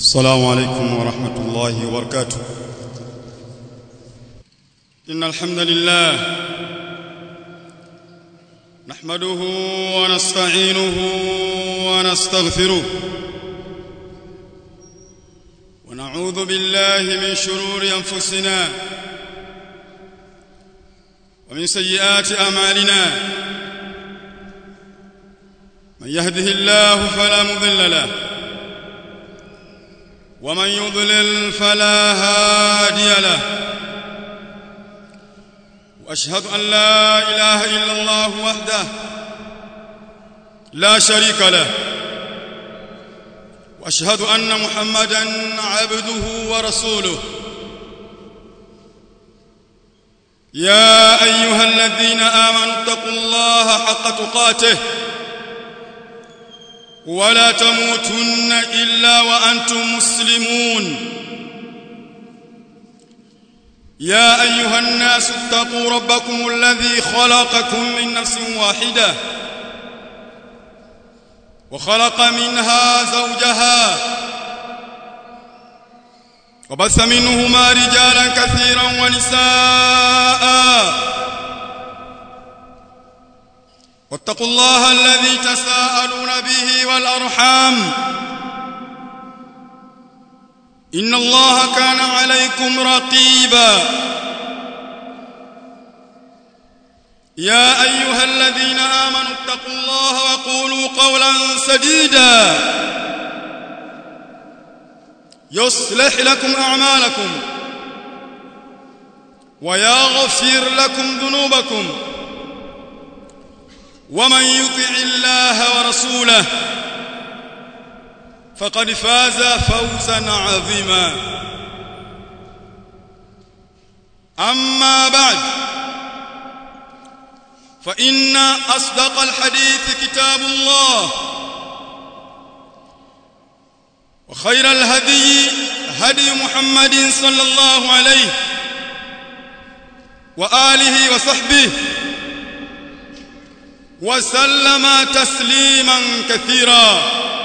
السلام عليكم ورحمة الله وبركاته إن الحمد لله نحمده ونستعينه ونستغفره ونعوذ بالله من شرور أنفسنا ومن سيئات أعمالنا من يهده الله فلا مضل له ومن يضلل فلا هادي له واشهد ان لا اله الا الله وحده لا شريك له واشهد ان محمدا عبده ورسوله يا ايها الذين امنوا اتقوا الله حق تقاته ولا تموتن الا وانتم مسلمون يا ايها الناس اتقوا ربكم الذي خلقكم من نفس واحده وخلق منها زوجها وبث منهما رجالا كثيرا ونساء واتقوا الله الذي تساءلون به والارحام ان الله كان عليكم رقيبا يا ايها الذين امنوا اتقوا الله وقولوا قولا سديدا يصلح لكم اعمالكم ويغفر لكم ذنوبكم ومن يطع الله ورسوله فقد فاز فوزا عظيما اما بعد فان اصدق الحديث كتاب الله وخير الهدي هدي محمد صلى الله عليه واله وصحبه وسلم تسليما كثيرا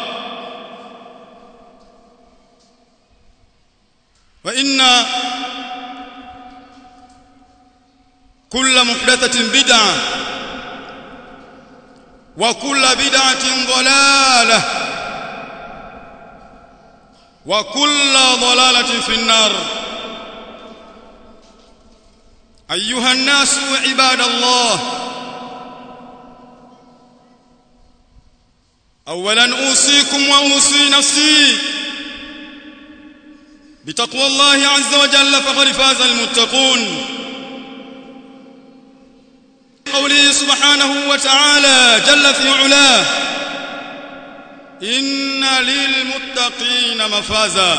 فإن كل محدثة بدعة وكل بدعة ضلالة وكل ضلالة في النار أيها الناس عباد الله اولا اوصيكم واوصي نفسي بتقوى الله عز وجل فقد فاز المتقون قوله سبحانه وتعالى جل في علاه ان للمتقين مفازا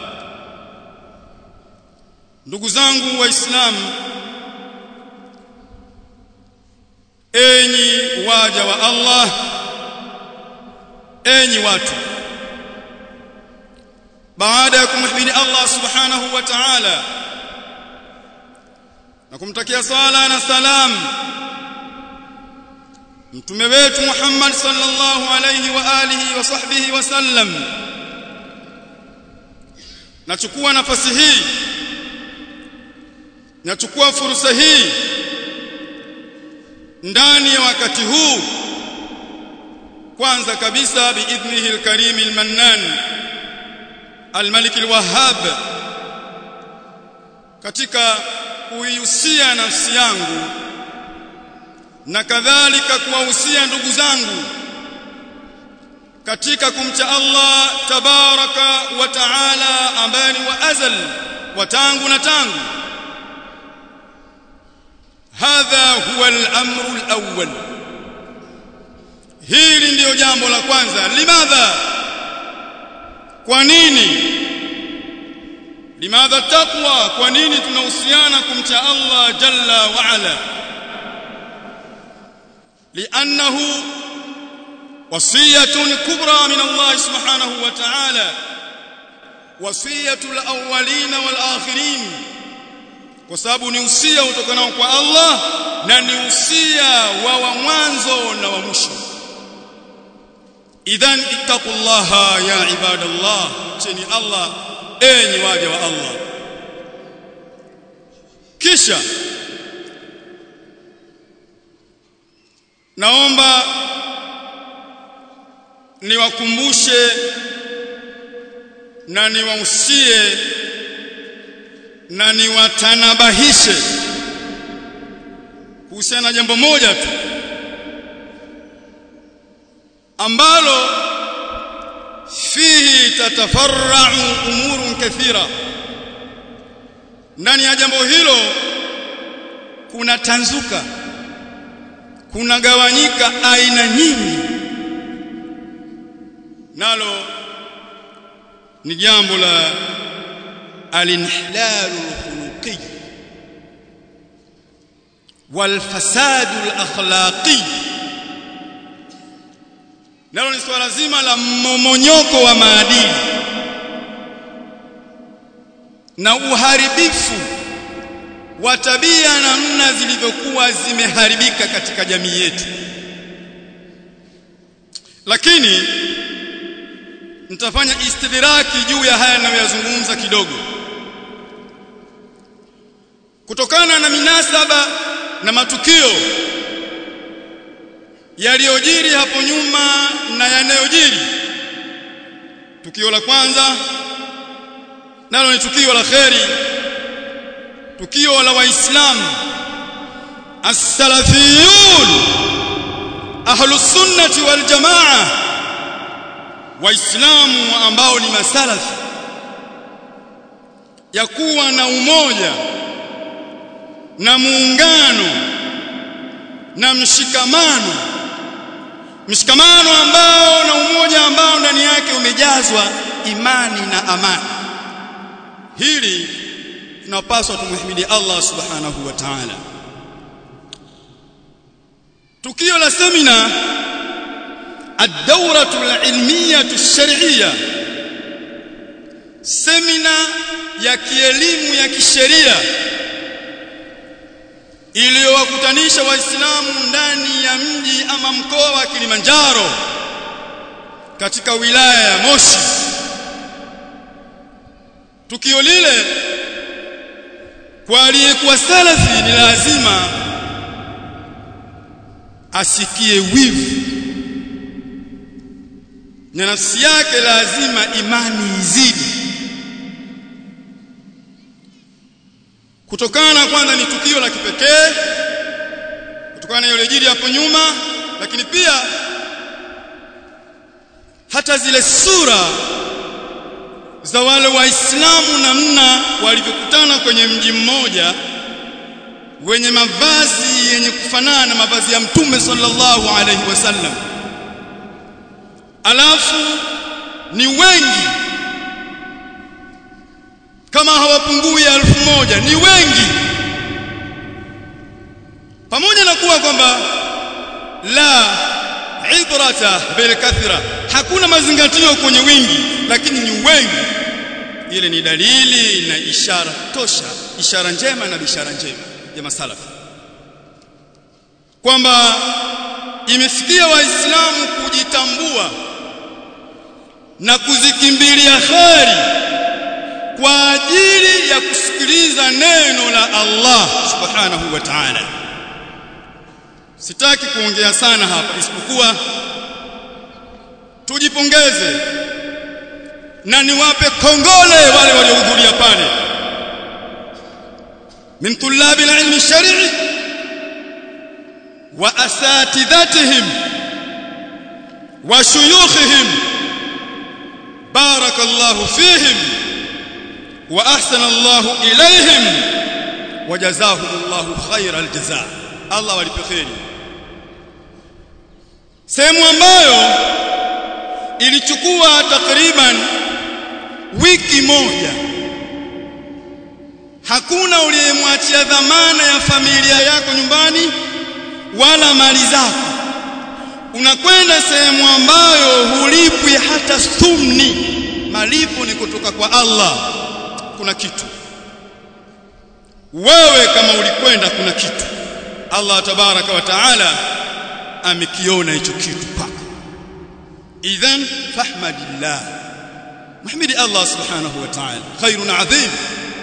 ndugu zangu waislamu enyi waja wa Allah enyi watu baada ya kumhimidi Allah subhanahu wa ta'ala na kumtakia sala na salam mtume wetu Muhammad sallallahu alayhi wa alihi wa sahbihi wa sallam nachukua nafasi hii nachukua fursa hii ndani ya wakati huu kwanza kabisa biidhnihi alkarim almannan almalik alwahhab katika kuihusia nafsi yangu na kadhalika kuwahusia ndugu zangu katika kumcha Allah tabaraka wa taala ambaye ni wa azal wa tangu na tangu hadha huwa al-amru al-awwal hili ndiyo jambo la kwanza limadha kwa nini limadha taqwa kwa nini tunahusiana kumcha Allah jalla wa ala li'annahu wasiyatun kubra min Allah subhanahu wa ta'ala wasiyatul awwalin wal akhirin kwa sababu ni usia utokanao kwa Allah na ni usia wa wa mwanzo na wa mwisho idhan ittaqullaha ya ibadallah cheni Allah enyi waja wa Allah kisha naomba niwakumbushe na niwahusie na niwatanabahishe kuhusiana na jambo moja tu ambalo fihi tatafarra'u umurun kathira ndani ya jambo hilo kuna tanzuka kuna gawanyika aina nyingi nalo ni jambo la alinhilalu alkhuluqi walfasadu alakhlaqi nalo ni swala zima la mmomonyoko wa maadili na uharibifu wa tabia namna zilivyokuwa zimeharibika katika jamii yetu lakini nitafanya istidraki juu ya haya ninayoyazungumza kidogo kutokana na minasaba na matukio yaliyojiri hapo nyuma na yanayojiri tukio la kwanza nalo ni tukio la kheri tukio la waislamu as-salafiyun ahlus sunnati wal jamaa waislamu ambao ni masalafi ya kuwa na umoja na muungano na mshikamano mshikamano ambao na umoja ambao ndani yake umejazwa imani na amani hili tunapaswa tumhimidi Allah subhanahu wa ta'ala tukio la semina الدورة العلمية الشرعية semina ya kielimu ya kisheria iliyowakutanisha waislamu ndani ya mji ama mkoa wa Kilimanjaro katika wilaya ya Moshi tukio lile kwa aliyekuwa salafi ni lazima asikie wivu na nafsi yake lazima imani izidi kutokana kwanza ni tukio la kipekee kutokana na yaliyojiri hapo nyuma lakini pia hata zile sura za wale waislamu namna walivyokutana kwenye mji mmoja wenye mavazi yenye kufanana na mavazi ya mtume sallallahu alaihi wasallam alafu ni wengi kama hawapungui elfu moja ni wengi pamoja na kuwa kwamba la ibrata bil kathra hakuna mazingatio kwenye wingi lakini ni wengi ile ni dalili na ishara tosha ishara njema na bishara njema ya masalafi kwamba imefikia waislamu kujitambua na kuzikimbilia kheri kwa ajili ya kusikiliza neno la Allah subhanahu wa ta'ala sitaki kuongea sana hapa isipokuwa tujipongeze na niwape kongole wale waliohudhuria pale min tulabi alilmi shar'i wa asatidhatihim wa shuyukhihim barakallahu fihim wa ahsana Allahu ilayhim wa jazahumullahu khairal jazaa Allah walipe kheri sehemu ambayo ilichukua takriban wiki moja hakuna uliyemwachia dhamana ya familia yako nyumbani wala mali zako unakwenda sehemu ambayo hulipwi hata thumni malipo ni kutoka kwa Allah kuna kitu wewe kama ulikwenda kuna kitu Allah tabaraka wa taala amekiona hicho kitu kwako idhan fahmadillah mahmidi Allah subhanahu wa ta'ala khairun adhim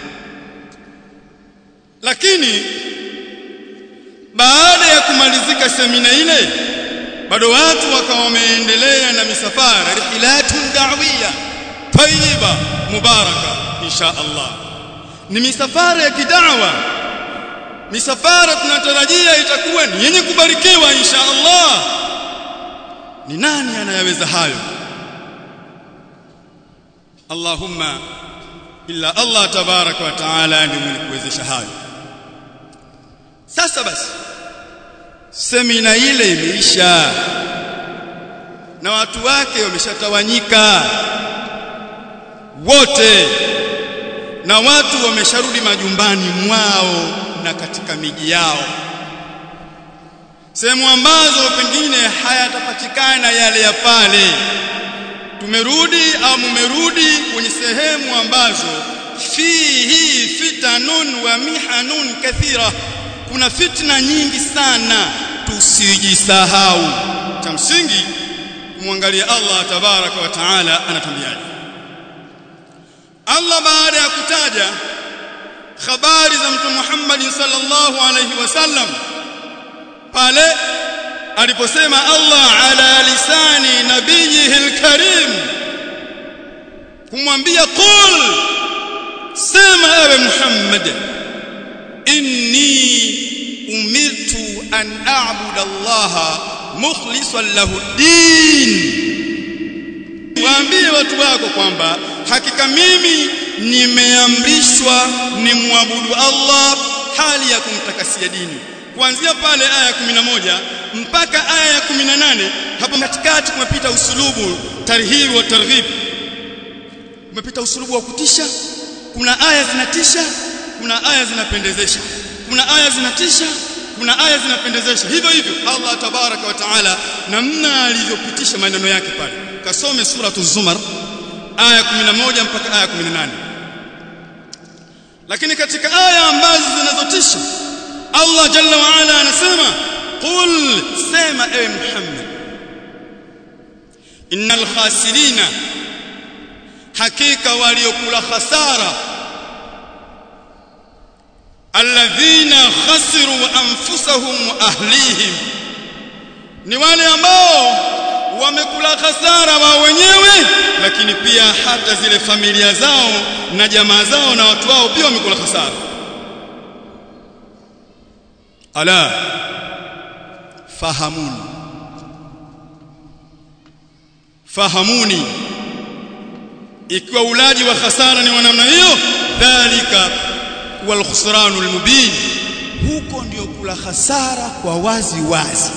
lakini baada ya kumalizika semina ile bado watu wakawa wameendelea na misafara rihilatun da'wiyya tayyiba mubaraka insha Allah ni misafara ya kidawa misafara tunatarajia itakuwa ni yenye kubarikiwa insha Allah ni nani anayeweza hayo Allahumma illa Allah tabaraka wa taala ndiye mwenye kuwezesha hayo sasa basi semina ile imeisha na watu wake wameshatawanyika wote na watu wamesharudi majumbani mwao na katika miji yao sehemu ambazo pengine hayatapatikana yale ya pale tumerudi au mumerudi kwenye sehemu ambazo fihi fitanun wa mihanun kathira kuna fitna nyingi sana tusijisahau cha msingi kumwangalia Allah tabaraka wa taala anatuambiaje Allah baada ya kutaja habari za mtume Muhammad sallallahu alayhi wasallam pale aliposema Allah ala lisani nabiyihi alkarim kumwambia qul sema ewe Muhammad inni umirtu an a'budu Allah mukhlishan lahu din waambie watu wako kwamba hakika mimi nimeamrishwa nimwabudu Allah hali ya kumtakasia dini kuanzia pale aya ya 11 mpaka aya ya 18 hapo katikati kumepita usulubu tarhib wa targhib kumepita usulubu wa kutisha kuna aya zinatisha kuna aya zinapendezesha kuna aya zinatisha kuna aya zinapendezesha hivyo hivyo Allah tabaraka wa taala namna alivyopitisha maneno yake pale kasome suratu zumar aya 11 mpaka aya 18 lakini katika aya ambazo zinazotisha Allah jalla wa ala anasema qul sema ewe Muhammad innal khasirina hakika waliokula khasara alladhina khasiru anfusahum wa ahlihim ni wale ambao wamekula khasara wao wenyewe lakini pia hata zile familia zao na jamaa zao na watu wao pia wamekula khasara ala fahamuni fahamuni ikiwa ulaji wa khasara ni wa namna hiyo dhalika wal khusranul mubin huko ndio kula khasara kwa wazi wazi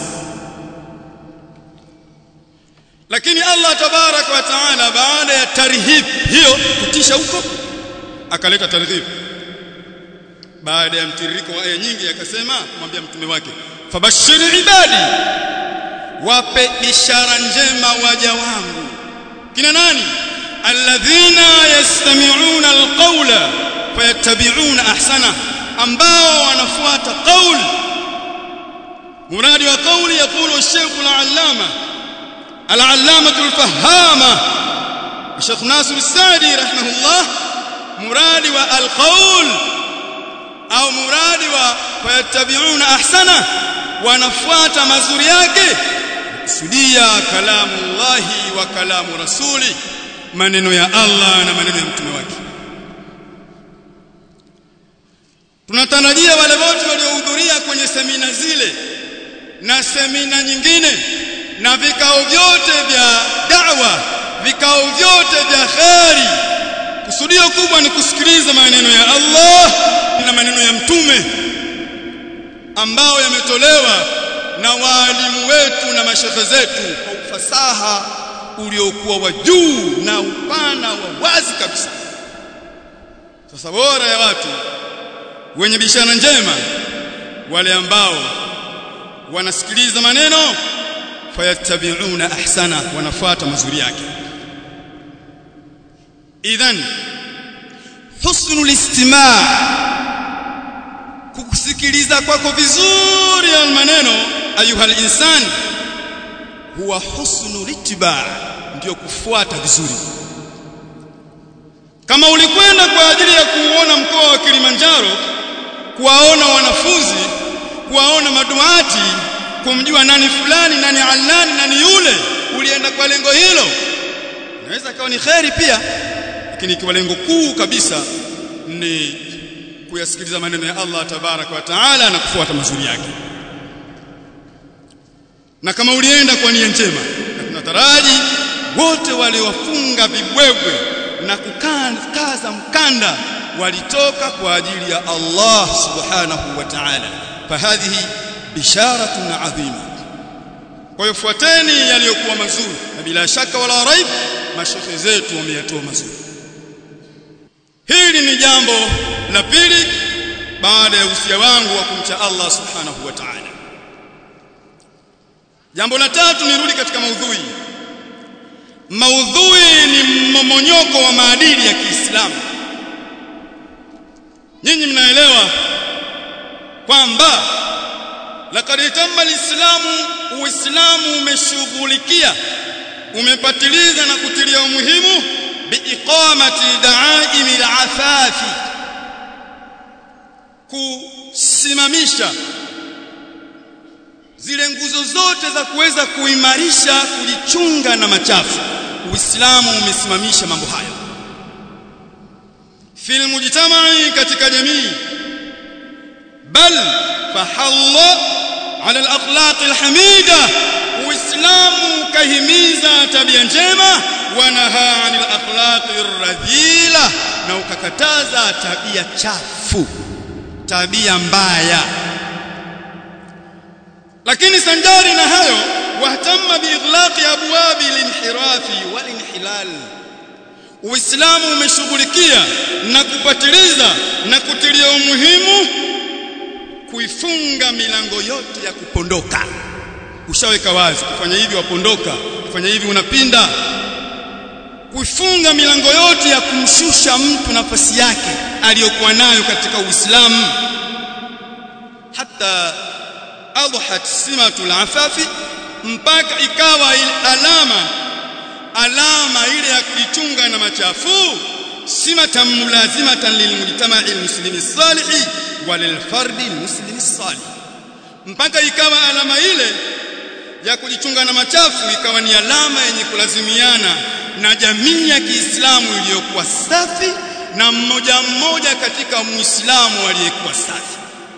lakini Allah tabaraka wa taala baada ya tarhib hiyo kutisha huko akaleta tarhib baada ya mtiririko wa aya nyingi akasema kumwambia mtume wake fabashiri ibadi wape ishara njema waja wangu kina nani alladhina yastami'una alqawla fayattabi'una ahsana ambao wanafuata qaul muradi wa qauli yakulu الشيخ العلامه العلامه الفهامه الشيخ ناصر السعدي رحمه الله مراد والقول au muradi wa fayattabi'una ahsana wanafuata mazuri yake kusudia kalamu Allahi wa kalamu rasuli maneno ya Allah na maneno ya mtume wake tunatarajia wale wote waliohudhuria kwenye semina zile na semina nyingine na vikao vyote vya da'wa vikao vyote vya kheri kusudio kubwa ni kusikiliza maneno ya Allah na maneno ya mtume ambao yametolewa na waalimu wetu na mashehe zetu kwa ufasaha uliokuwa wa juu na upana wa wazi kabisa sasa bora ya watu wenye bishara njema wale ambao wanasikiliza maneno fayattabi'una ahsana wanafuata mazuri yake idhan husnul istima' kukusikiliza kwako vizuri ya maneno ayuha insan huwa husnul ittiba' ndio kufuata vizuri kama ulikwenda kwa ajili ya kuuona mkoa wa Kilimanjaro kuwaona wanafunzi kuwaona maduati kumjua nani fulani nani alani nani yule ulienda kwa lengo hilo inaweza kawa ni kheri pia lakini ikiwa lengo kuu kabisa ni kuyasikiliza maneno ya Allah tabaraka wa taala na kufuata mazuri yake na kama ulienda kwa nia njema na tunataraji wote waliowafunga vibwebwe na kukaza mkanda walitoka kwa ajili ya Allah subhanahu wa ta'ala fahadhihi bisharatun adhima kwa hiyo fuateni yaliyokuwa mazuri na bila shaka wala raib mashehe zetu wameyatoa mazuri hili ni jambo la pili baada ya usia wangu wa kumcha Allah subhanahu wa ta'ala jambo la tatu nirudi katika maudhui maudhui ni mmomonyoko wa maadili ya Kiislamu nyinyi mnaelewa kwamba laqad tamma alislamu uislamu umeshughulikia umepatiliza na kutilia umuhimu biiqamati da'aimi al-afafi kusimamisha zile nguzo zote za kuweza kuimarisha kujichunga na machafu uislamu umesimamisha mambo hayo fil mujtamai katika jamii bal fahalla ala al-akhlaq al-hamida uislamu kahimiza tabia njema wa nahaa anil akhlaq ar-radhila na ukakataza tabia chafu tabia mbaya lakini sanjari na hayo wahtamma biighlaqi abwabi linhirafi walinhilal Uislamu umeshughulikia na kupatiliza na kutilia umuhimu kuifunga milango yote ya kupondoka ushaweka wazi kufanya hivi wapondoka kufanya hivi unapinda kuifunga milango yote ya kumshusha mtu nafasi yake aliyokuwa nayo katika Uislamu hata adhat simatul afafi mpaka ikawa alama alama ile ya kujichunga na machafu simatan mulazimatan lilmujtama'i almuslimi salihi walilfardi almuslimi salih mpaka ikawa alama ile ya kujichunga na machafu ikawa ni alama yenye kulazimiana na jamii ya Kiislamu iliyokuwa safi na mmoja mmoja katika Muislamu aliyekuwa safi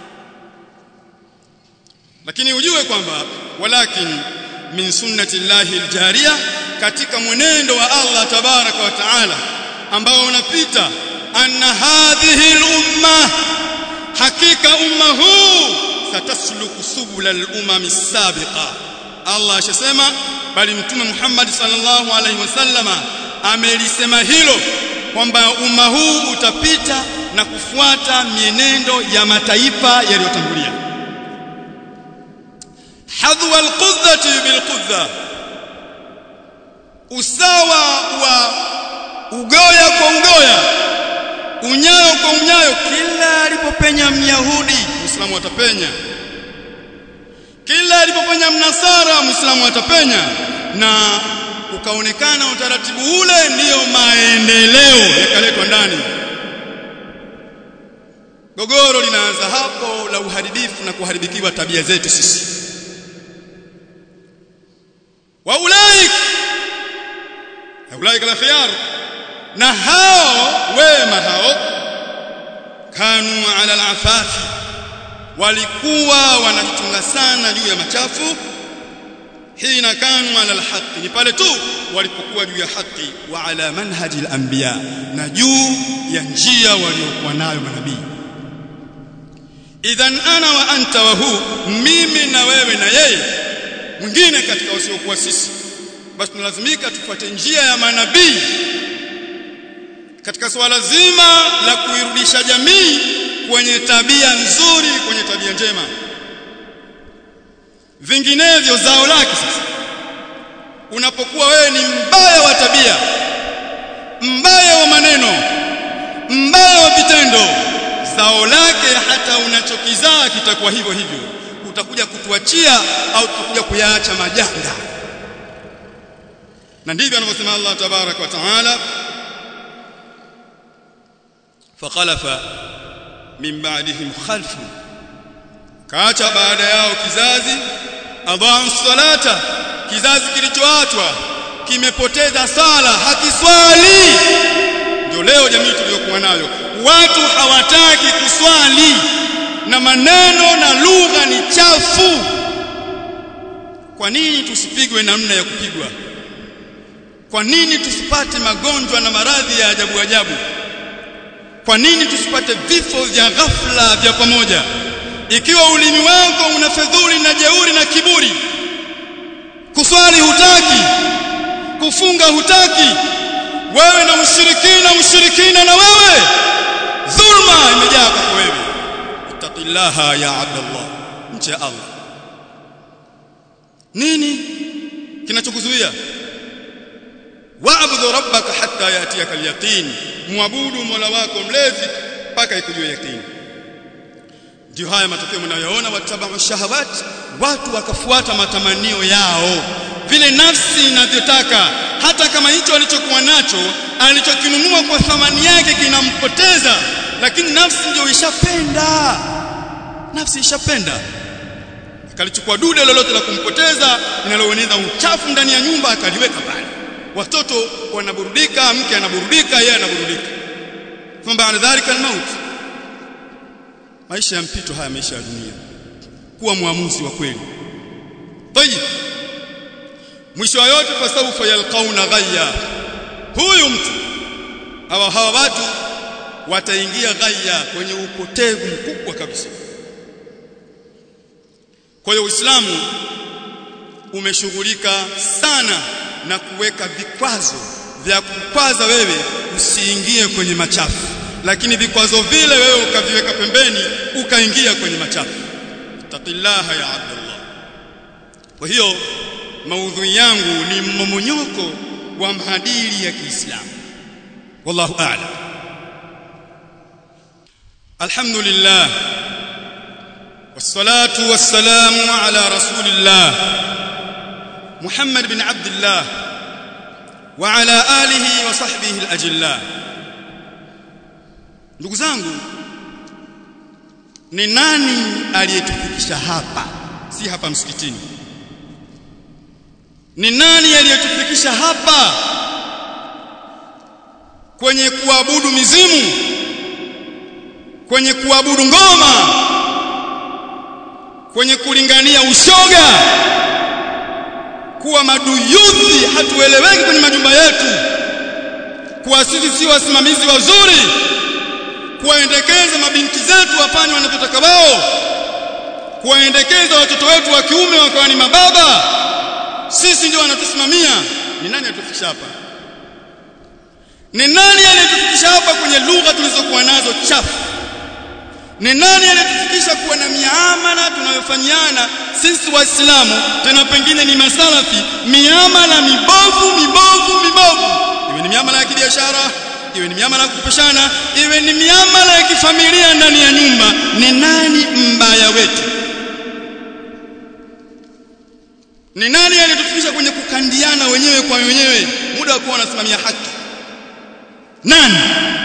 lakini ujue kwamba walakin min sunnati llahi aljariya katika mwenendo wa Allah tabaraka wa taala ambao unapita anna hadhihi al-umma hakika umma huu satasluku subula al-umam as-sabiqa Allah ashasema bali mtume Muhammad sallallahu alaihi wasallama amelisema hilo kwamba umma huu utapita na kufuata mienendo ya mataifa yaliyotangulia hadwa alqudhati bilqudha usawa wa ugoya kwa ugoya unyayo kwa unyayo kila alipopenya myahudi muislamu atapenya kila alipopenya mnasara muislamu atapenya na ukaonekana utaratibu ule ndiyo maendeleo yakaletwa ndani gogoro linaanza hapo la uharibifu na kuharibikiwa tabia zetu sisi wa ulaik ulaik la khiyar na hao wema hao kanu ala alafafi walikuwa wanajichunga sana juu ya machafu hina kanu ala alhaqi ni pale tu walipokuwa juu ya haki wa ala manhaji alanbiya na juu ya njia waliokuwa nayo manabii idhan ana wa anta wa hu mimi na wewe na yeye mwingine katika wasiokuwa sisi basi tunalazimika tufuate njia ya manabii katika swala zima la kuirudisha jamii kwenye tabia nzuri kwenye tabia njema vinginevyo zao lake sasa unapokuwa wewe ni mbaya wa tabia mbaya wa maneno mbaya wa vitendo zao lake hata unachokizaa kitakuwa hivyo hivyo utakuja kutuachia au tutakuja kuyaacha majanga na ndivyo anavyosema Allah tabarak wa taala fakhalafa min ba'dihim khalfun kaacha baada yao kizazi adhaa'u salata kizazi kilichoachwa kimepoteza sala hakiswali ndio leo jamii tuliyokuwa nayo watu hawataki kuswali na maneno na lugha ni chafu kwa nini tusipigwe namna ya kupigwa kwa nini tusipate magonjwa na maradhi ya ajabu ajabu kwa nini tusipate vifo vya ghafla vya pamoja ikiwa ulimi wako una fedhuli na jeuri na kiburi kuswali hutaki kufunga hutaki wewe na ushirikina ushirikina na wewe dhulma imejaa kwako wewe ittaqillaha ya abdallah mche Allah nini kinachokuzuia wa'budu rabbaka hatta yatiyaka al-yaqin muabudu mola wako mlezi mpaka ikujue yaqini ndio haya matokeo mnayoona watabau shahawat watu wakafuata matamanio yao vile nafsi inavyotaka hata kama hicho alichokuwa nacho alichokinunua kwa thamani yake kinampoteza lakini nafsi ndio ishapenda nafsi ishapenda akalichukua dude lolote la kumpoteza linaloeneza uchafu ndani ya nyumba akaliweka pale watoto wanaburudika mke anaburudika yeye anaburudika thumma baada dhalika almaut maisha ya mpito haya maisha ya dunia kuwa muamuzi wa kweli tayib mwisho wa yote fasawfa yalqauna ghayya huyu mtu hawa hawa watu wataingia ghayya kwenye upotevu mkubwa kabisa kwa hiyo Uislamu umeshughulika sana na kuweka vikwazo vya kukwaza wewe usiingie kwenye machafu lakini vikwazo vile wewe ukaviweka pembeni ukaingia kwenye machafu taqillaha ya abdullah kwa hiyo maudhui yangu ni mmomonyoko wa maadili ya Kiislamu wallahu a'lam alhamdulillah والصلاه والسلام على رسول الله محمد بن عبد الله وعلى اله وصحبه الاجلاء ndugu zangu ni nani aliyetufikisha hapa si hapa msikitini ni nani aliyetufikisha hapa kwenye kuabudu mizimu kwenye kuabudu ngoma kwenye kulingania ushoga kuwa maduyudhi hatueleweki kwenye majumba yetu kuwa sisi si wasimamizi wazuri kuwaendekeza mabinti zetu wafanye wanachotaka wao kuwaendekeza watoto wetu wa kiume wakawa ni mababa sisi ndio wanatusimamia ni nani atufikisha hapa ni nani aliyetufikisha hapa kwenye lugha tulizokuwa nazo chafu ni nani aliyetufikisha kuwa na miamala tunayofanyiana sisi waislamu tena pengine ni masalafi miamala mibovu mibovu mibovu iwe ni miamala ya kibiashara iwe ni miamala ya kupeshana iwe ni miamala ya kifamilia ndani ya nyumba ni nani mbaya wetu ni nani aliyetufikisha kwenye kukandiana wenyewe kwa wenyewe muda wa kuwa wanasimamia haki nani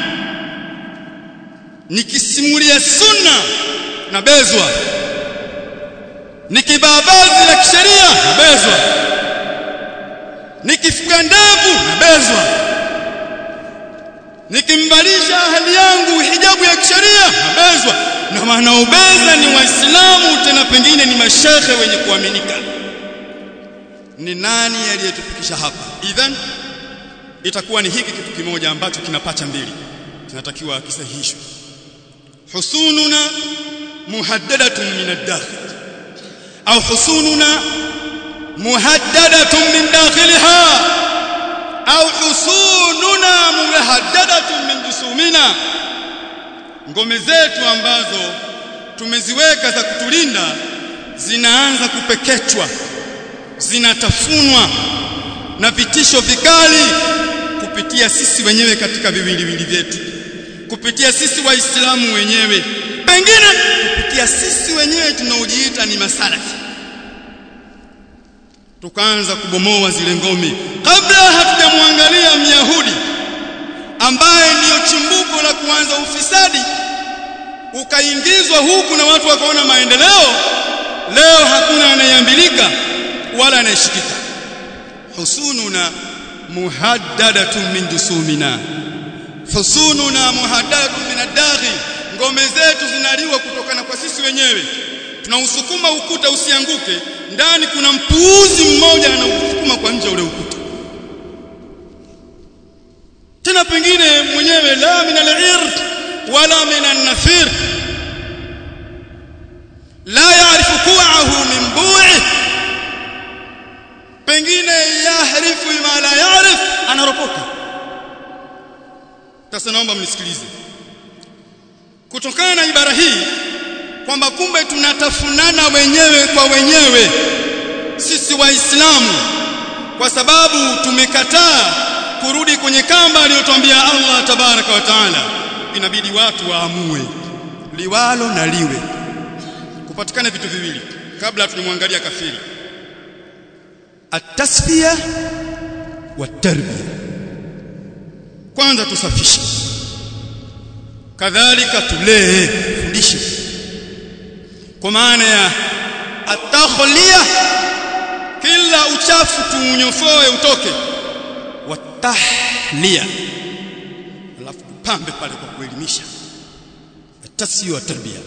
nikisimulia sunna na bezwa nikibabazi la kisheria na bezwa nikifuga ndevu na bezwa nikimbalisha hali yangu hijabu ya kisheria na bezwa na wanaobeza ni waislamu tena pengine ni mashekhe wenye kuaminika ni nani aliyetufikisha hapa idhan itakuwa ni hiki kitu kimoja ambacho kinapata mbili kinatakiwa kisahihishwe حصوننا مهددة من الداخل أو حصوننا مهددة من داخلها أو حصوننا مهددة من جسومنا ngome zetu ambazo tumeziweka za kutulinda zinaanza kupekechwa zinatafunwa na vitisho vikali kupitia sisi wenyewe katika viwiliwili vyetu kupitia sisi waislamu wenyewe pengine kupitia sisi wenyewe tunaojiita ni masalafi tukaanza kubomoa zile ngome kabla hatujamwangalia myahudi ambaye ndiyo chimbuko la kuanza ufisadi ukaingizwa huku na watu wakaona maendeleo leo hakuna anayeambilika wala anayeshikika husununa muhaddadatun min jusumina husununa muhaddadatun min ad-daghi ngome zetu zinaliwa kutokana kwa sisi wenyewe tunausukuma ukuta usianguke ndani kuna mpuuzi mmoja anausukuma kwa nje ule ukuta tena pengine mwenyewe la min al-ird wala min an-nafir la ya'rifu ku'ahu min bu'i pengine yahrifu ma la ya'rif anaropoka sasa naomba mnisikilize kutokana na ibara hii kwamba kumbe tunatafunana wenyewe kwa wenyewe sisi waislamu kwa sababu tumekataa kurudi kwenye kamba aliyotuambia Allah tabaraka wa taala inabidi watu waamue liwalo na liwe kupatikana vitu viwili kabla tunamwangalia kafiri atasfiya wa tarbiya kwanza tusafishe kadhalika tulee fundishe kwa maana ya atakhliya kila uchafu tuunyofoe utoke watahliya alafu tupambe pale kwa kuelimisha atasfiya wa tarbiya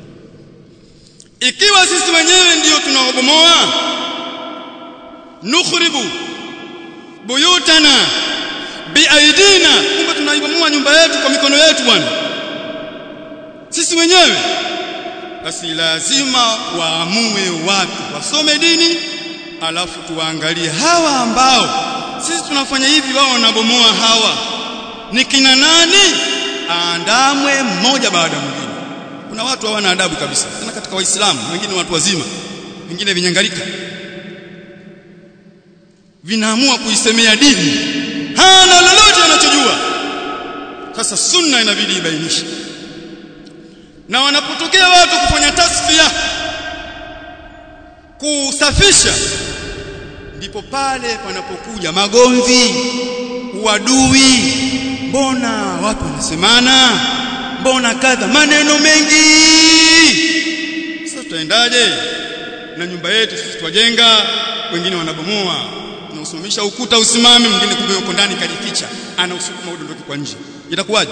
ikiwa sisi wenyewe ndiyo tunaobomoa nukhribu buyutana biaidina kumbe tunaibomoa nyumba yetu kwa mikono yetu bwana sisi wenyewe basi lazima waamue watu wasome dini alafu tuwaangalie hawa ambao sisi tunafanya hivi wao wanabomoa hawa ni kina nani aandamwe mmoja baada ya mwingine kuna watu hawana adabu kabisa tena katika waislamu wengine watu wazima wengine vinyangalika vinaamua kuisemea dini hana lolote anachojua sasa sunna inabidi ibainishe na wanapotokea watu kufanya tasfia kusafisha ndipo pale panapokuja magomvi uadui mbona watu wanasemana mbona kadha maneno mengi sasa tutaendaje na nyumba yetu sisi twajenga wengine wanabomoa tunausimamisha ukuta usimame mwingine kumbe yuko ndani kajificha anausukuma udondoke kwa nje itakuwaje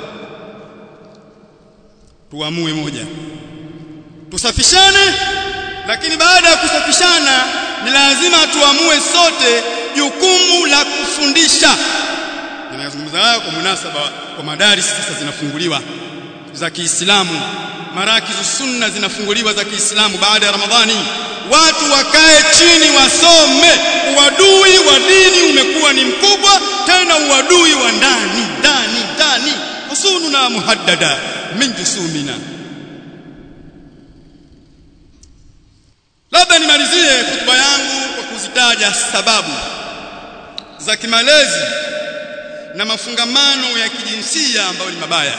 tuamue moja tusafishane lakini baada ya kusafishana ni lazima tuamue sote jukumu la kufundisha ninazungumza haya kwa munasaba kwa madaris sasa zinafunguliwa za Kiislamu marakizu sunna zinafunguliwa za Kiislamu baada ya Ramadhani watu wakae chini wasome uadui wa dini umekuwa ni mkubwa tena uadui wa ndani ndani ndani usununa muhaddada min jusumina labda nimalizie hotuba yangu kwa kuzitaja sababu za kimalezi na mafungamano ya kijinsia ambayo ni mabaya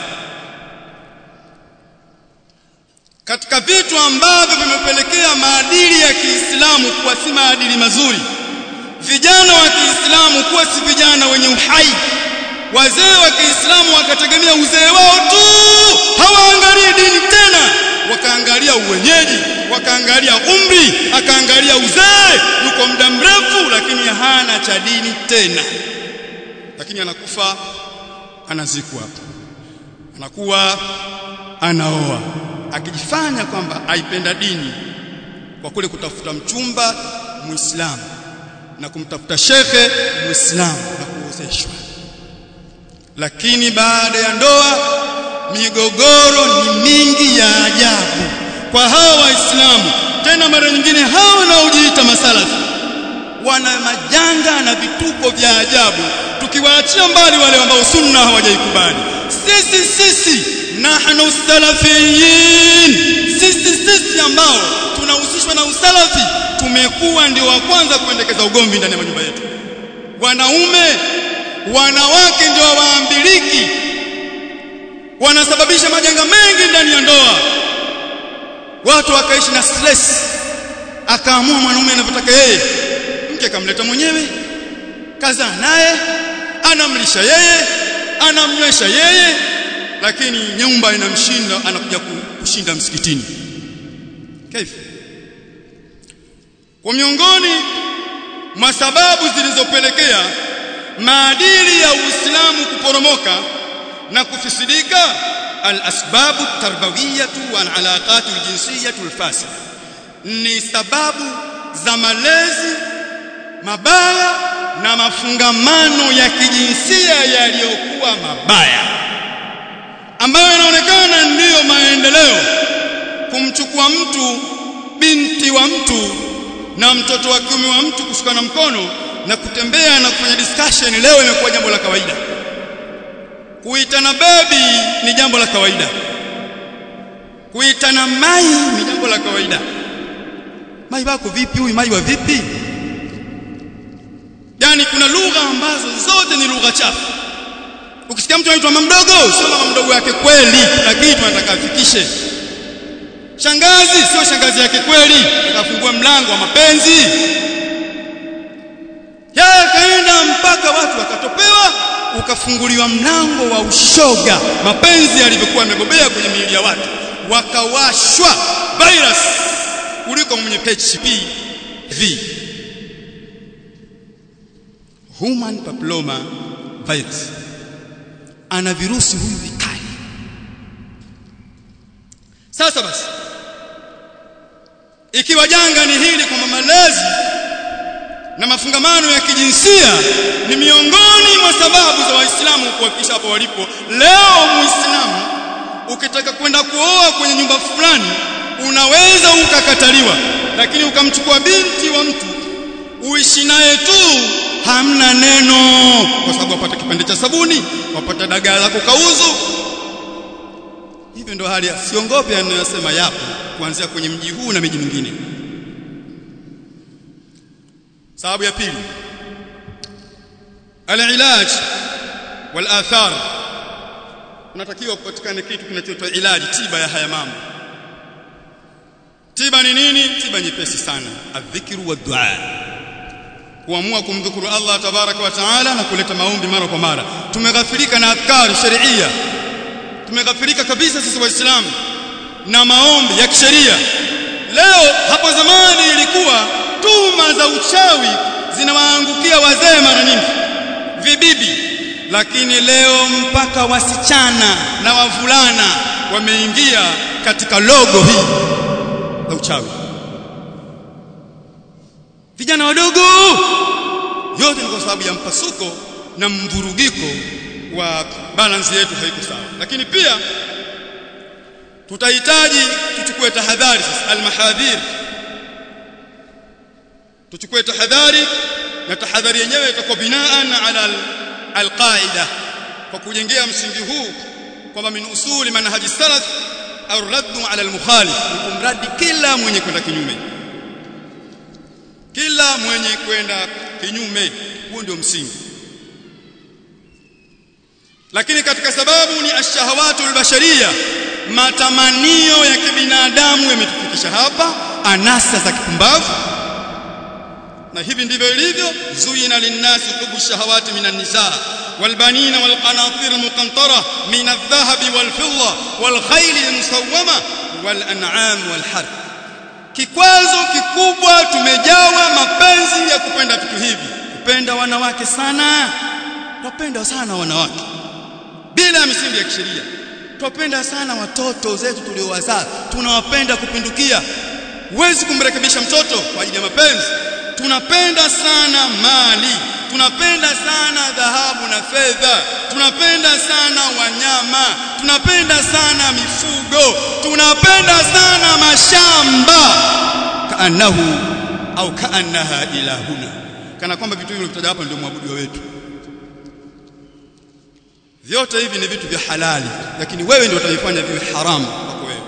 katika vitu ambavyo vimepelekea maadili ya Kiislamu kuwa si maadili mazuri vijana wa Kiislamu kuwa si vijana wenye uhai wazee wa Kiislamu wakategemea uzee wao tu hawaangalii dini tena wakaangalia uwenyeji wakaangalia umri akaangalia uzee yuko muda mrefu lakini hana cha dini tena lakini anakufa anazikwa anakuwa anaoa akijifanya kwamba aipenda dini kwa kule kutafuta mchumba muislamu na kumtafuta shekhe muislamu na kuozeshwa lakini baada ya ndoa migogoro ni mingi ya ajabu kwa hawa waislamu tena mara nyingine hawa wanaojiita masalafi wana majanga na vituko vya ajabu tukiwaachia mbali wale ambao sunna hawajaikubali sisi sisi nahnu salafiyin sisi sisi ambao tunahusishwa na usalafi tumekuwa ndio wa kwanza kuendekeza ugomvi ndani ya majumba yetu wanaume wanawake ndio waambiliki wanasababisha majanga mengi ndani ya ndoa watu wakaishi na stress akaamua mwanaume anavyotaka yeye mke kamleta mwenyewe kazaa naye anamlisha yeye anamnywesha yeye lakini nyumba inamshinda anakuja kushinda msikitini kaifa kwa miongoni mwa sababu zilizopelekea maadili ya Uislamu kuporomoka na kufisidika al-asbabu tarbawiyatu wal alaqatu al-jinsiyatu al-fasida ni sababu za malezi mabaya na mafungamano ya kijinsia yaliyokuwa mabaya ambayo yanaonekana ndiyo maendeleo kumchukua mtu binti wa mtu na mtoto wa kiume wa mtu kushikana mkono na kutembea na kufanya discussion leo imekuwa jambo la kawaida kuitana baby ni jambo la kawaida kuitana mai ni jambo la kawaida mai wako vipi huyu mai wa vipi yani kuna lugha ambazo zote ni lugha chafu ukisikia mtu anaitwa mama mdogo sio mama mdogo yake kweli kuna kitu anataka afikishe shangazi sio shangazi yake kweli akafungua mlango wa mapenzi yeye kaenda mpaka watu wakatopewa ukafunguliwa mlango wa ushoga mapenzi yalivyokuwa yamebobea kwenye miili ya watu wakawashwa virus kuliko mwenye HPV human papilloma virus ana virusi huyu vikali sasa basi ikiwa janga ni hili kwamba malezi na mafungamano ya kijinsia ni miongoni mwa sababu za waislamu kuwafikisha hapo walipo leo muislamu ukitaka kwenda kuoa kwenye nyumba fulani unaweza ukakataliwa lakini ukamchukua binti wa mtu uishi naye tu hamna neno kwa sababu wapata kipande cha sabuni wapata dagaa la kukauzu hivyo ndio hali siongope anayosema yapo kuanzia kwenye mji huu na miji mingine sababu ya pili alilaj wal athar unatakiwa kupatikane kitu kinachoitwa ilaji tiba ya haya mambo tiba ni nini tiba nyepesi sana adhikru wa dua kuamua kumdhukuru Allah tabaraka wa taala na kuleta maombi mara kwa mara tumeghafirika na adhkar sharia tumeghafirika kabisa sisi waislamu na maombi ya kisheria leo hapo zamani ilikuwa tuhuma za uchawi zinawaangukia wazee mara nyingi vibibi lakini leo mpaka wasichana na wavulana wameingia katika logo hii la uchawi vijana wadogo yote ni kwa sababu ya mpasuko na mvurugiko wa balance yetu haiko sawa lakini pia tutahitaji tuchukue tahadhari sasa almahadhir tuchukue tahadhari na tahadhari yenyewe itakuwa binaan ala alqaida kwa kujengea msingi huu kwamba min usuli manhaji salaf au raddu ala almukhalif kumradi kila mwenye kwenda kinyume kila mwenye kwenda kinyume huo ndio msingi lakini katika sababu ni ashahawatu albasharia matamanio ya kibinadamu yametufikisha hapa anasa za kipumbavu na hivi ndivyo ilivyo zuyina linnasi hubu shahawati minan nisa والبنين والقناطير المقنطرة من الذهب والفضة والخيل المسومة والأنعام والحرث kikwazo kikubwa tumejawa mapenzi ya kupenda vitu hivi kupenda wanawake sana tupenda sana wanawake bila misingi ya kisheria tupenda sana watoto zetu tuliowazaa tunawapenda kupindukia huwezi kumrekebisha mtoto kwa ajili ya mapenzi tunapenda sana mali tunapenda sana dhahabu na fedha tunapenda sana wanyama tunapenda sana mifugo tunapenda sana mashamba kaanahu au kaannaha ilahuna kana kwamba vitu hivi vitaja hapa ndio mwabudu wetu vyote hivi ni vitu vya halali lakini wewe ndio utavifanya viwe haramu kwako wewe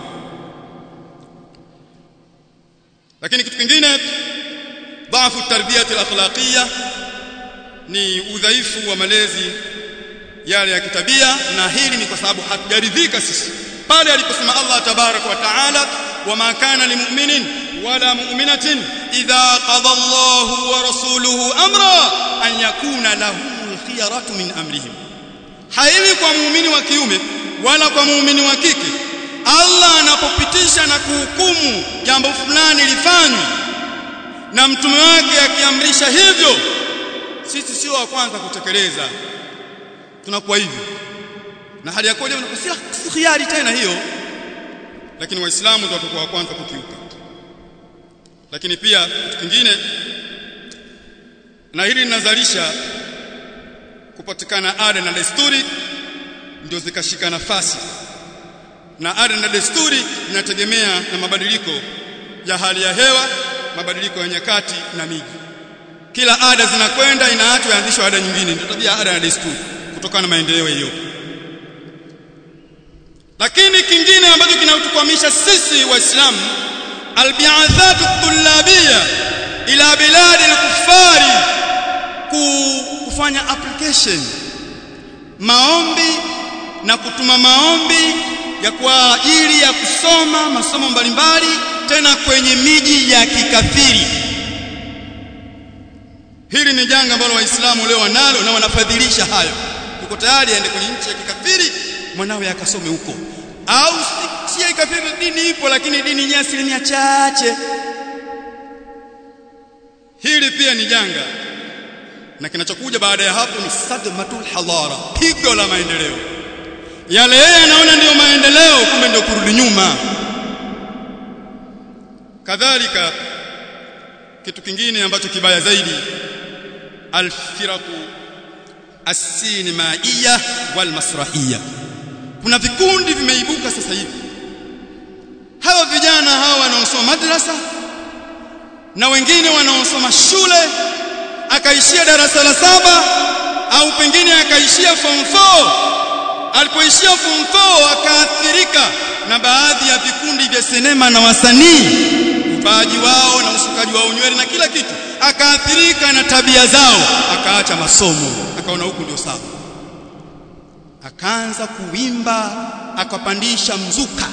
lakini kitu kingine dhaifu tarbiyati al-akhlaqiyya ni udhaifu wa malezi yale ya kitabia na hili ni kwa sababu hatujaridhika sisi pale aliposema Allah tabarak wa taala wama kana limu'minin ولا مؤمنة إذا قضى الله ورسوله أمرا أن يكون لهم الخيرة من أمرهم haiwi kwa muumini wa kiume wala kwa muumini wa kike Allah anapopitisha na kuhukumu jambo fulani lifanywe na mtume wake akiamrisha hivyo sisi sio wa kwanza kutekeleza tunakuwa hivyo na hali ya koja unakusia si khiari tena hiyo lakini waislamu ndio watakuwa wa kwanza kukiuka lakini pia kitu kingine na hili linazalisha kupatikana ada na desturi ndio zikashika nafasi na ada na desturi inategemea na mabadiliko ya hali ya hewa mabadiliko ya nyakati na miji kila ada zinakwenda inaachwa yaanzishwa ada nyingine ndio tabia ada na desturi kutokana na maendeleo hiyo lakini kingine ambacho kinatukwamisha sisi waislamu albi'athatu tullabiyya ila biladi al-kuffari kufanya application maombi na kutuma maombi ya kwa ajili ya kusoma masomo mbalimbali tena kwenye miji ya kikafiri hili ni janga ambalo waislamu leo wanalo na wanafadhilisha hayo yuko tayari aende kwenye nchi ya kikafiri mwanawe akasome huko au si ya kikafiri dini ipo lakini dini yenyewe asilimia chache hili pia ni janga na kinachokuja baada ya hapo ni sadmatul hadara pigo la maendeleo yale yeye anaona ndiyo maendeleo kumbe ndio kurudi nyuma kadhalika kitu kingine ambacho kibaya zaidi alfiraku as-sinimaiya wal masrahiyya kuna vikundi vimeibuka sasa hivi hawa vijana hawa wanaosoma madrasa na wengine wanaosoma shule akaishia darasa la saba au pengine akaishia form 4 alipoishia form 4 akaathirika na baadhi ya vikundi vya sinema na wasanii upaji wao na usukaji wao nywele na kila kitu akaathirika na tabia zao akaacha masomo akaona huku ndio sawa akaanza kuimba akapandisha mzuka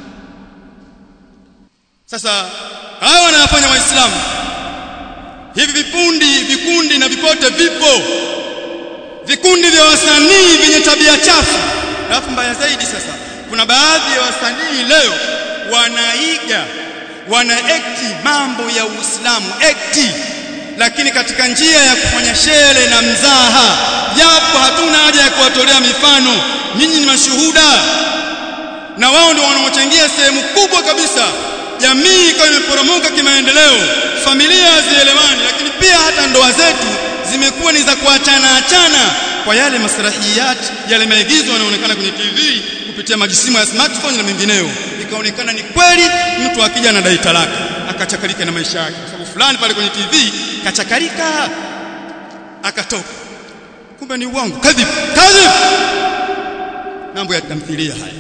sasa hawa wanayofanya waislamu hivi vikundi vikundi na vipote vipo vikundi vya wasanii vyenye tabia chafu alafu mbaya zaidi sasa kuna baadhi ya wasanii leo wanaiga wana ekti mambo ya Uislamu ekti lakini katika njia ya kufanya shere na mzaha japo hatuna haja ya kuwatolea mifano nyinyi ni mashuhuda na wao ndio wanaochangia sehemu kubwa kabisa jamii ikawa imeporomoka kimaendeleo familia hazielewani lakini pia hata ndoa zetu zimekuwa ni za kuachana achana kwa yale masrahiyat yale maigizo yanaonekana kwenye TV kupitia majisimu ya smartphone na mengineyo ikaonekana ni kweli mtu akija anadai talaka akachakalika na maisha yake kwa sababu fulani pale kwenye TV kachakalika akatoka kumbe ni uongo kadhib kadhib mambo ya tamthilia haya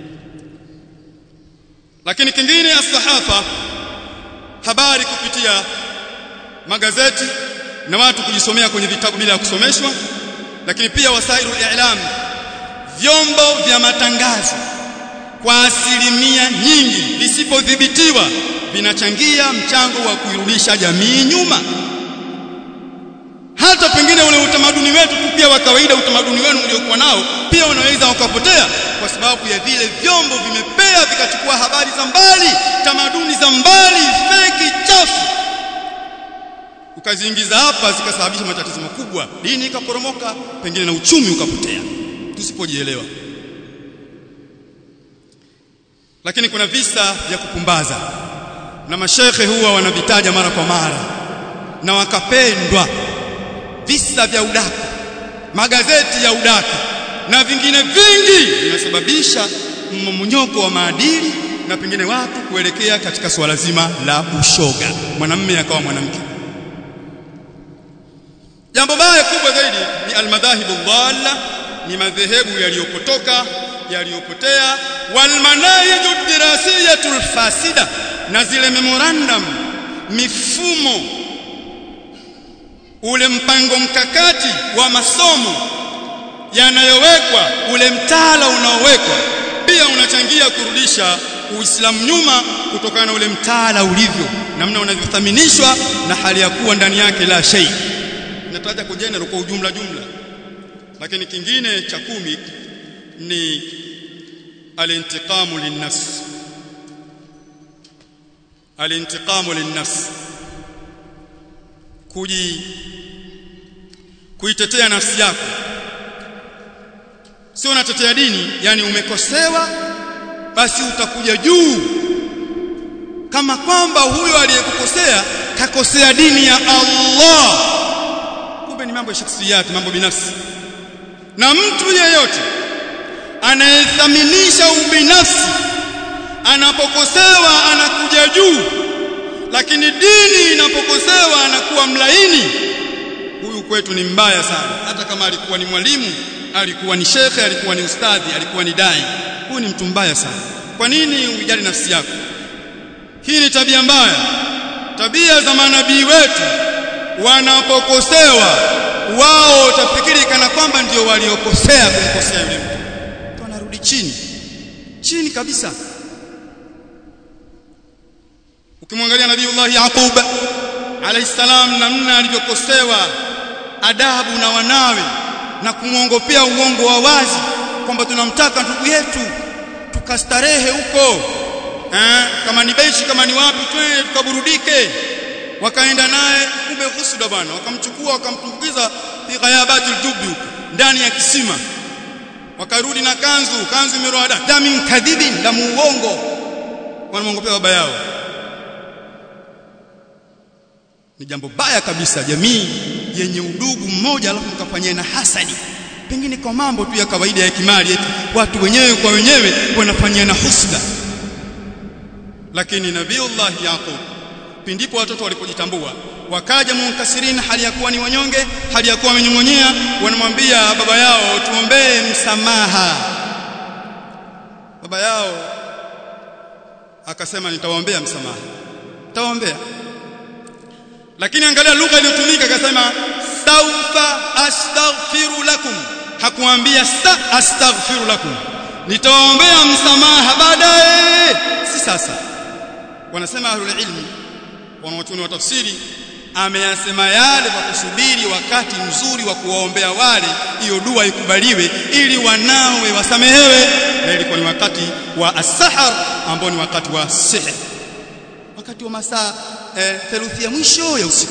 lakini kingine as-sahafa habari kupitia magazeti na watu kujisomea kwenye vitabu bila ya kusomeshwa lakini pia wasairu i'lam vyombo vya matangazo kwa asilimia nyingi visipodhibitiwa vinachangia mchango wa kuirudisha jamii nyuma hata pengine ule utamaduni wetu tu pia wa kawaida utamaduni wenu mliokuwa nao pia unaweza ukapotea kwa sababu ya vile vyombo vimepea vikachukua habari za mbali tamaduni za mbali feki chafu ukaziingiza hapa zikasababisha matatizo makubwa dini ikaporomoka pengine na uchumi ukapotea tusipojielewa lakini kuna visa vya kupumbaza na mashekhe huwa wanavitaja mara kwa mara na wakapendwa visa vya udaka magazeti ya udaka na vingine vingi vinasababisha mmomonyoko wa maadili na pengine watu kuelekea katika swala zima la ushoga mwanamume akawa mwanamke jambo baya kubwa zaidi ni almadhahibu dhalla ni madhehebu yaliyopotoka yaliyopotea walmanahiju dirasiyatul fasida na zile memorandum mifumo ule mpango mkakati wa masomo yanayowekwa ule mtaala unaowekwa pia unachangia kurudisha Uislamu nyuma kutokana na ule mtaala ulivyo namna unavyothaminishwa na hali ya kuwa ndani yake la shay nataja kwa general kwa ujumla jumla lakini kingine cha kumi ni alintiqamu linnafs alintiqamu linnafs kuji kuitetea nafsi yako sio unatetea dini yani umekosewa basi utakuja juu kama kwamba huyo aliyekukosea kakosea dini ya Allah kumbe ni mambo ya shakhsiyati mambo binafsi na mtu yeyote anayethaminisha ubinafsi anapokosewa anakuja juu lakini dini inapokosewa anakuwa mlaini huyu kwetu ni mbaya sana hata kama alikuwa ni mwalimu alikuwa ni shekhe alikuwa ni ustadhi alikuwa ni dai huyu ni mtu mbaya sana kwa nini ujali nafsi yako hii ni tabia mbaya tabia za manabii wetu wanapokosewa wao utafikiri kana kwamba ndio waliokosea kumkosea yule mtu wanarudi chini chini kabisa ukimwangalia nabiiullah yaqub alayhi salam namna alivyokosewa adabu na wanawe na kumwongopea uongo wa wazi kwamba tunamtaka ndugu yetu tukastarehe huko eh kama ni beshi kama ni wapi twende tukaburudike wakaenda naye kumbe husuda bwana wakamchukua wakamtumbukiza fi ghayabatil jubi ndani ya kisima wakarudi na kanzu kanzu imeroa damin kadhibin la muongo wanamwongopea baba yao ni jambo baya kabisa jamii yenye udugu mmoja alafu mkafanyia na hasadi pengine kwa mambo tu ya kawaida ya kimali eti watu wenyewe kwa wenyewe wanafanyia na husda lakini nabiiullah yaqub pindipo watoto walipojitambua wakaja munkasirin hali ya kuwa ni wanyonge hali ya kuwa wamenyongonyea wanamwambia baba yao tuombee msamaha baba yao akasema nitawaombea msamaha nitawaombea lakini angalia lugha iliyotumika akasema saufa astaghfiru lakum hakuambia sa astaghfiru lakum nitawaombea msamaha baadaye si sasa wanasema ahlul ilmi wanaochuni wa tafsiri ameyasema yale kwa kusubiri wakati mzuri wa kuwaombea wale hiyo dua ikubaliwe ili wanawe wasamehewe na ilikuwa ni wakati wa as-sahar ambao ni wakati wa sihr wakati wa masaa eh, theluthi ya mwisho ya usiku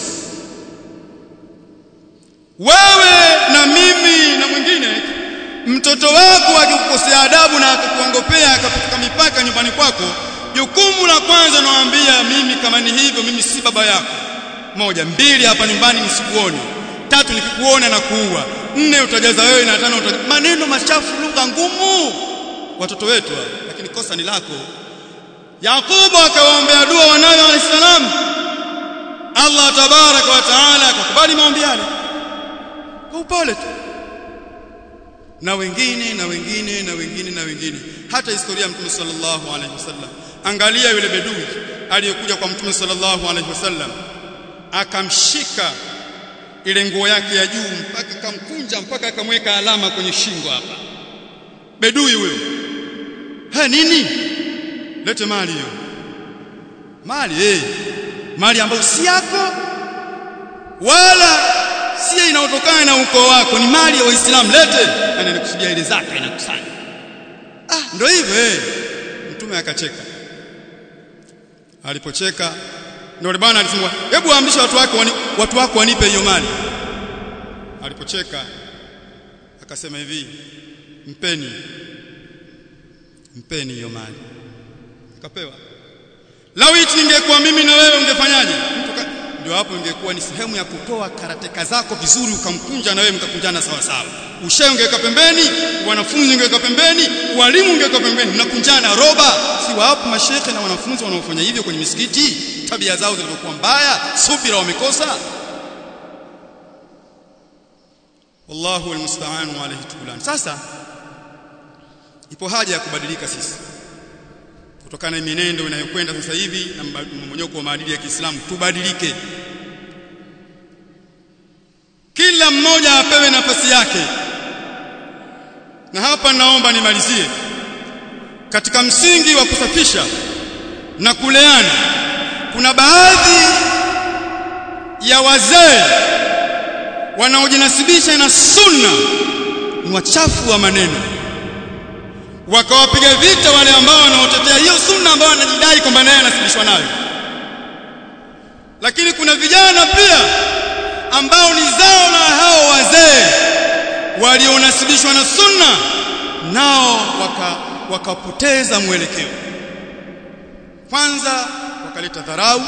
wewe na mimi na mwingine mtoto wako akikukosea adabu na akakuongopea akapuka mipaka nyumbani kwako jukumu la kwanza nawaambia mimi kama ni hivyo mimi si baba yako moja mbili hapa nyumbani nisikuone tatu nikikuona na kuua nne utajaza wewe na tano utajaza maneno machafu lugha ngumu watoto wetu lakini kosa ni lako Yakubu akawaombea dua wanawe alayhisalam Allah tabaraka wa taala akakubali maombi yale kwa upole tu na wengine na wengine na wengine na wengine hata historia ya Mtume sallallahu alaihi wasallam angalia yule bedui aliyekuja kwa Mtume sallallahu alaihi wasallam akamshika ile nguo yake ya juu mpaka kamkunja mpaka akamweka alama kwenye shingo hapa bedui huyo ha nini lete mali hiyo mali eh mali ambayo si yako wala si inaotokana na ukoo wako ni mali ya waislamu lete anakusudia ile zaka inakusanya ah ndio hivyo eh mtume akacheka alipocheka ndio yule bwana alisema hebu amrisha watu wako wani, watu wako wanipe hiyo mali alipocheka akasema hivi mpeni mpeni hiyo mali akapewa lawiti ningekuwa mimi na wewe ungefanyaje ndio hapo ingekuwa ni sehemu ya kutoa karateka zako vizuri ukamkunja na wewe mkakunjana sawa sawa ushe ungeweka pembeni wanafunzi ungeweka pembeni walimu ungeweka pembeni mnakunjana roba si wapo mashekhe na wanafunzi wanaofanya hivyo kwenye misikiti tabia zao zilivyokuwa mbaya subira wamekosa wallahu almusta'an wa alayhi tukulan sasa ipo haja ya kubadilika sisi kutokana na mienendo inayokwenda sasa hivi na mmonyoko wa maadili ya Kiislamu tubadilike kila mmoja apewe nafasi yake na hapa naomba nimalizie katika msingi wa kusafisha na kuleana kuna baadhi ya wazee wanaojinasibisha na sunna ni wachafu wa maneno wakawapiga vita wale ambao wanaotetea hiyo sunna ambao wanajidai kwamba naye anasibishwa nayo lakini kuna vijana pia ambao ni zao la hao wazee walionasibishwa na sunna nao waka wakapoteza mwelekeo kwanza wakaleta dharau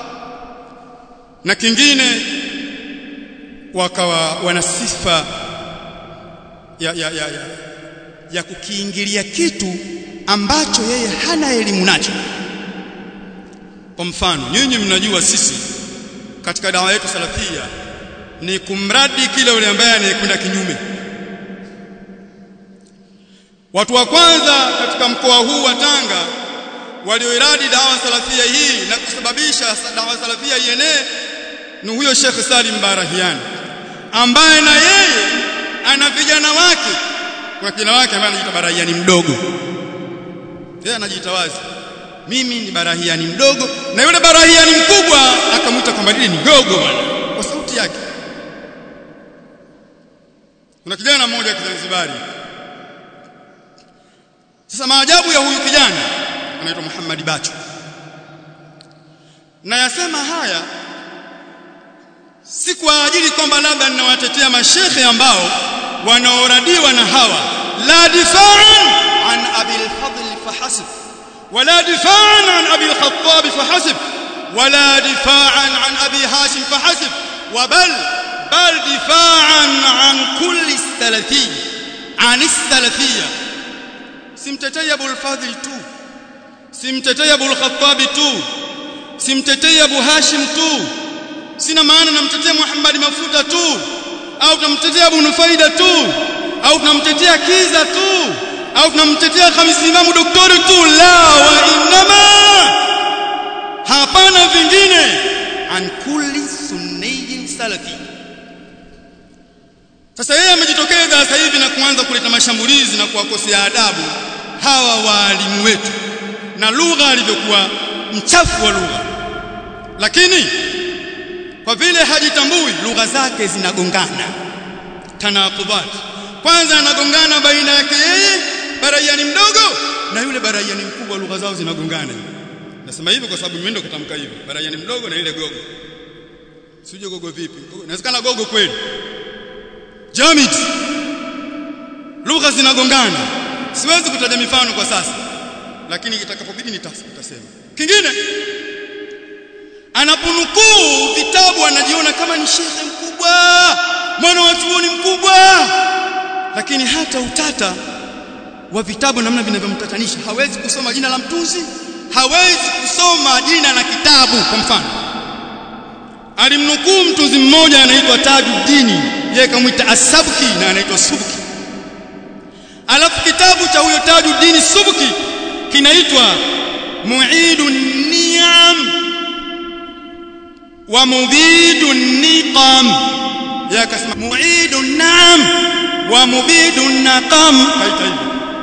na kingine wakawa wana sifa ya, ya, ya, ya, ya kukiingilia kitu ambacho yeye hana elimu nacho kwa mfano nyinyi mnajua sisi katika dawa yetu salafia ni kumradi kile yule ambaye anayekwenda kinyume watu wa kwanza katika mkoa huu wa Tanga walioiradi dawa salafia hii na kusababisha dawa salafia ienee ni huyo Sheikh Salim Barahiani ambaye na yeye ana vijana wake kuna kijana wake ambaye anajiita Barahiani mdogo yeye anajiita wazi mimi ni Barahiani mdogo na yule Barahiani mkubwa akamwita kwamba lile ni gogo bwana kwa sauti yake kuna kijana mmoja Kizanzibari sasa maajabu ya huyu kijana anaitwa Muhammad Bacho na yasema haya si kwa ajili kwamba labda ninawatetea mashekhe ambao wanaoradiwa na hawa la difaan an abi al-fadl fahasib wala difaan an abi al-khattab fahasib wala difaan an abi hashim fahasib وبل بل دفاعا عن كل السلفي عن السلفيه simtetei Abu al-Fadhil tu simtetei Abu al-Khattab tu simtetei Abu Hashim tu sina maana namtetea Muhammad Mafuta tu au tunamtetea Abu Nufaida tu au tunamtetea Kiza tu au tunamtetea Khamis Imamu Doktori tu la wa inma hapana vingine an kulli sunniyin salafi sasa yeye amejitokeza sasa hivi na kuanza kuleta mashambulizi na kuwakosea adabu hawa waalimu wetu na lugha alivyokuwa mchafu wa lugha lakini kwa vile hajitambui lugha zake zinagongana tanaqubat kwanza anagongana baina yake yeye baraiani mdogo na yule baraiani mkubwa lugha zao zinagongana nasema hivyo kwa sababu mimi ndo katamka hivyo baraiani mdogo na ile gogo sije gogo vipi inawezekana gogo kweli jamid lugha zinagongana siwezi kutaja mifano kwa sasa lakini itakapobidi nitasema kingine anapunukuu vitabu anajiona kama ni shekhe mkubwa mwana wa chuoni mkubwa lakini hata utata wa vitabu namna vinavyomtatanisha hawezi kusoma jina la mtunzi hawezi kusoma jina la kitabu kwa mfano alimnukuu mtunzi mmoja anaitwa Tajuddini yeye kamwita Asabki na anaitwa Subki alafu kitabu cha huyo Tajuddin Subki kinaitwa Mu'idun Ni'am wa Mubidun Niqam yeye akasema Mu'idun Na'am wa Mubidun Naqam kaita hivi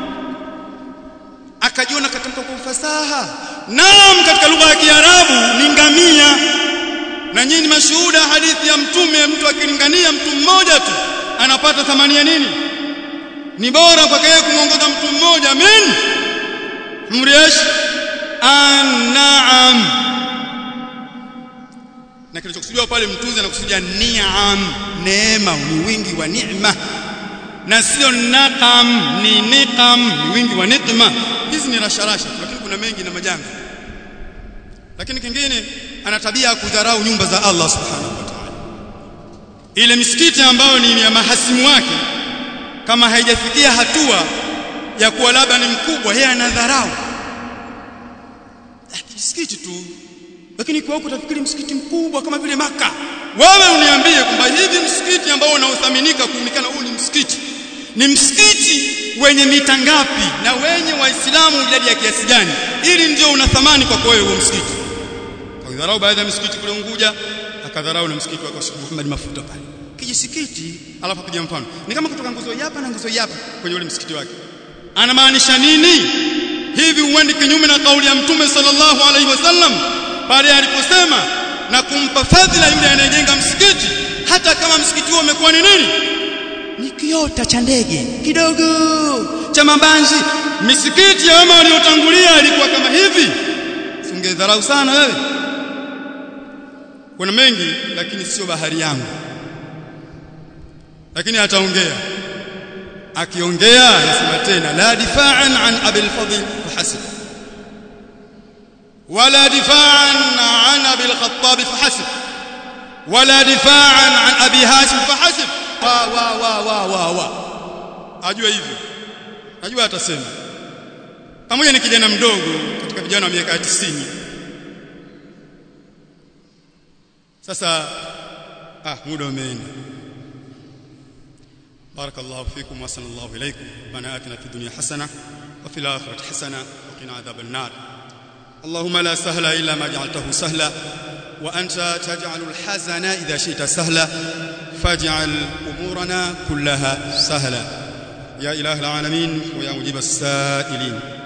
akajiona katamka kwa ufasaha naam katika lugha ya Kiarabu ni ngamia na nyinyi mashuhuda hadithi ya mtume mtu akilingania mtu mmoja tu anapata thamani ya nini ni bora kwake yeye kumuongoza mtu mmoja amin mriesh an'am na kilichokusudiwa pale mtunzi anakusudia ni'am neema ni wingi wa neema na sio naqam ni niqam ni wingi wa nikma hizi ni rasharasha lakini kuna mengi na majanga lakini kingine ana tabia ya kudharau nyumba za Allah subhanahu wa ta'ala ile misikiti ambayo ni ya mahasimu wake kama haijafikia hatua ya kuwa labda ni mkubwa yeye anadharau msikiti tu lakini kwa huko utafikiri msikiti mkubwa kama vile maka wewe uniambie kwamba hivi msikiti ambao unaothaminika kuonekana huu ni msikiti ni msikiti wenye mita ngapi na wenye waislamu idadi ya kiasi gani ili ndio una thamani kwako wewe huo msikiti akadharau baadhi ya misikiti kule Unguja akadharau na msikiti wa Sheikh Muhammad Mafuta pale kijisikiti alafu apiga mfano ni kama kutoka nguzo hapa na nguzo hapa kwenye ule msikiti wake anamaanisha nini hivi huendi kinyume na kauli ya mtume sallallahu alaihi wasallam pale aliposema na kumpa fadhila yule anayejenga msikiti hata kama msikiti huo umekuwa ni nini ni kiota cha ndege kidogo cha mabanzi misikiti ya wema waliotangulia ilikuwa kama hivi singedharau sana wewe kuna mengi lakini sio bahari yangu lakini ataongea akiongea anasema tena la difa'an an abil fadl fahasib wala difa'an an abil khattab fahasib wala difa'an an abi hashim fahasib wa wa wa wa wa wa ajua hivyo najua atasema pamoja ni kijana mdogo katika vijana wa miaka 90 sasa ah muda umeenda بارك الله فيكم وصل الله إليكم ربنا آتنا في الدنيا حسنة وفي الآخرة حسنة وقنا عذاب النار اللهم لا سهل إلا ما جعلته سهلا وأنت تجعل الحزن إذا شئت سهلا فاجعل أمورنا كلها سهلا يا إله العالمين ويا مجيب السائلين